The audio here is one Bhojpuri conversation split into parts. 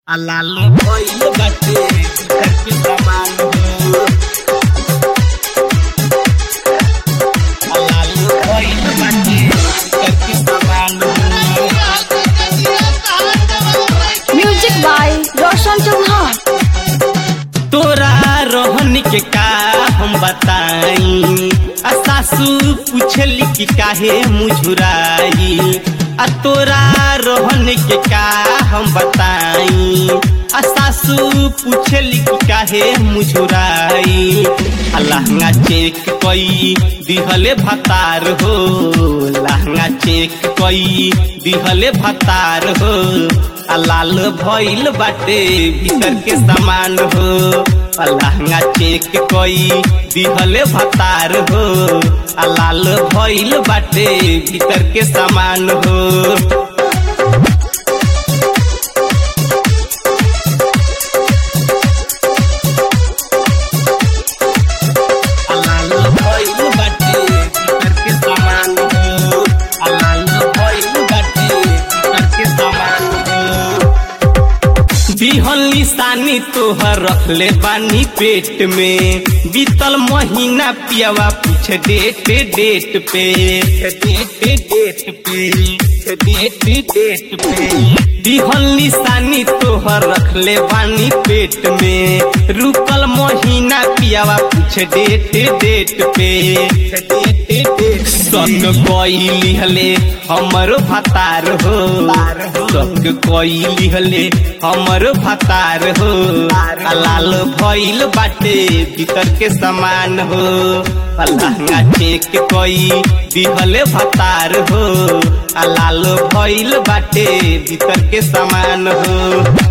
लालो भइल बाटे करके समान हो लालो भइल बाटे करके समान हो म्यूजिक बाय रोशन चौहान तोरा रोहन के का हम बताई आ सासू पूछली कि काहे मुझुराई आ तोरा रोहन के का हम बताई आ सासू पूछली कि काहे मुझुराई आ लहंगा चेक कई दिहले भतार हो लहंगा चेक कई दिहले भतार हो आ लाल भइल बाटे भीतर के सामान हो आ लहंगा चेक कई दिहले भतार हो आ लाल भइल बाटे भीतर के सामान हो आ लाल भइल बाटे भीतर के सामान हो आ लाल भइल बाटे भीतर के सामान हो बिहल निशानी तोहर रखले बानी पेट में बीतल महीना पियावा पूछ डेट डेट पे डेट डेट पे डेट डेट पे बिहल निशानी तोहर रखले बानी पेट में रुकल महीना पियावा पूछ डेट डेट पे डेट डेट सक कोई हले हमरो भतार हो सक कोई हले हमरो भतार हो आ लाल भइल बाटे भीतर के समान हो आ लहंगा चेक कोई दिहले भतार हो आ लाल भइल बाटे भीतर के समान हो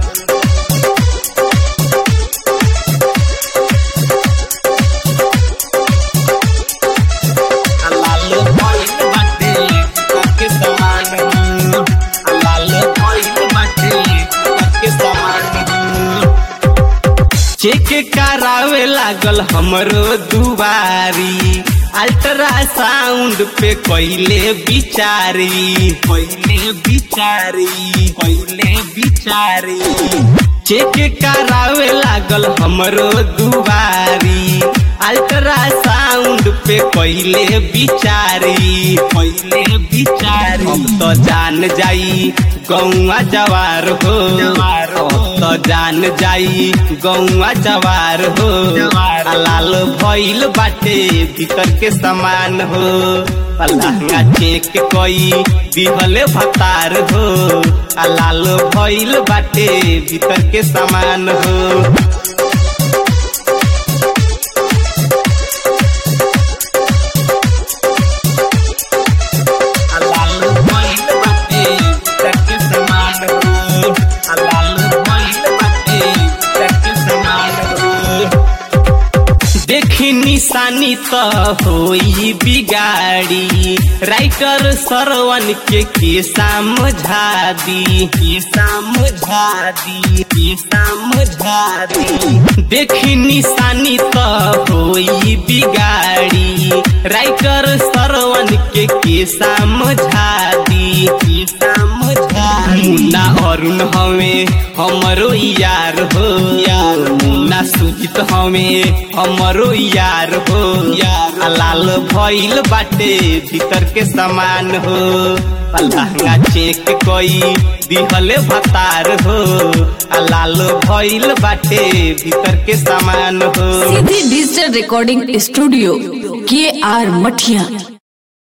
लाल भइल बाटे करके समान हो लाल भइल बाटे करके समान हो चेक करावे लागल हमरो दुबारी अल्ट्रासाउंड पे कोइले बिचारी कोइले बिचारी कोइले बिचारी चेक करावे लागल हमरो दुबारी अल्ट्रासाउंड पे कोइले बिचारी कोइले बिचारी अब तो जान जाई गौआ जवार हो अब तो जान जाई गौआ जवार हो आ लाल भइल बाटे भीतर के समान हो आ लहंगा चेक कई दिहले भतार हो आ लाल भइल बाटे भीतर के समान हो लाल भइल बाटे भीतर के समान हो आ लाल भइल बाटे भीतर के समान हो देखी निशानी त होई बिगाड़ी राइटर सरवन के के समझा दी के समझा दी के समझा दी देखी निशानी त होई बिगाड़ी राइटर सरवन के के समझा दी के समझा मुन्ना अरुण हवे हमरो यार हो यार मुन्ना सुजित हवे हमरो यार हो यार आ लाल भइल बाटे भीतर के समान हो आ लहंगा चेक कई दिहले भतार हो आ लाल भइल बाटे भीतर के समान हो सीधी डिजिटल रिकॉर्डिंग स्टूडियो के आर मठिया